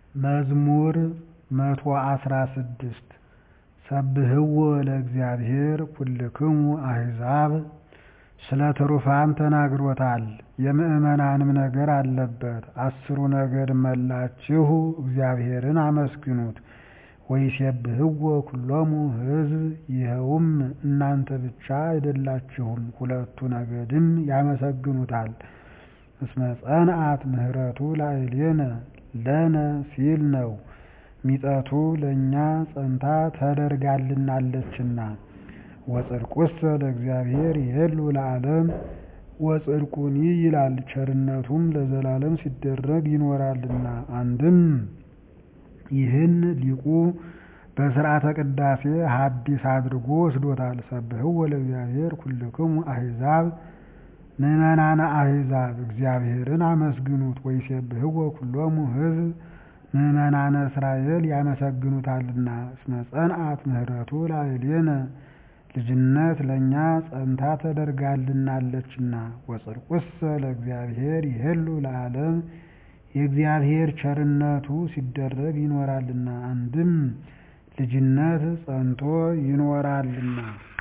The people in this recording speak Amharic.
መዝሙር መቶ አስራ ስድስት ሰብህዎ ለእግዚአብሔር ኩልክሙ አሕዛብ ስለ ትሩፋን ተናግሮታል የምዕመናንም ነገር አለበት አሥሩ ነገድ መላችሁ እግዚአብሔርን አመስግኑት ወይሴብሕዎ ኩሎሙ ሕዝብ ይኸውም እናንተ ብቻ አይደላችሁም ሁለቱ ነገድም ያመሰግኑታል እስመ ጸንዐት ምህረቱ ላዕሌነ ለነ ሲል ነው ሚጠቱ ለእኛ ጸንታ ተደርጋልናለችና ወጽድቁሰ ለእግዚአብሔር ይሄሉ ለዓለም ወጽድቁኒ ይላል ቸርነቱም ለዘላለም ሲደረግ ይኖራልና አንድም ይህን ሊቁ በሥርዓተ ቅዳሴ ሐዲስ አድርጎ ወስዶታል ሰብሕዎ ለእግዚአብሔር ኩልክሙ አሕዛብ ምዕመናነ አሕዛብ እግዚአብሔርን አመስግኑት ወይሴብሕዎ ኩሎሙ ሕዝብ ምዕመናነ እስራኤል ያመሰግኑታልና እስመ ጸንዐት ምህረቱ ላዕሌነ ልጅነት ለእኛ ጸንታ ተደርጋልናለችና ወጽድቁሰ ለእግዚአብሔር ይሄሉ ለዓለም የእግዚአብሔር ቸርነቱ ሲደረግ ይኖራልና አንድም ልጅነት ጸንቶ ይኖራልና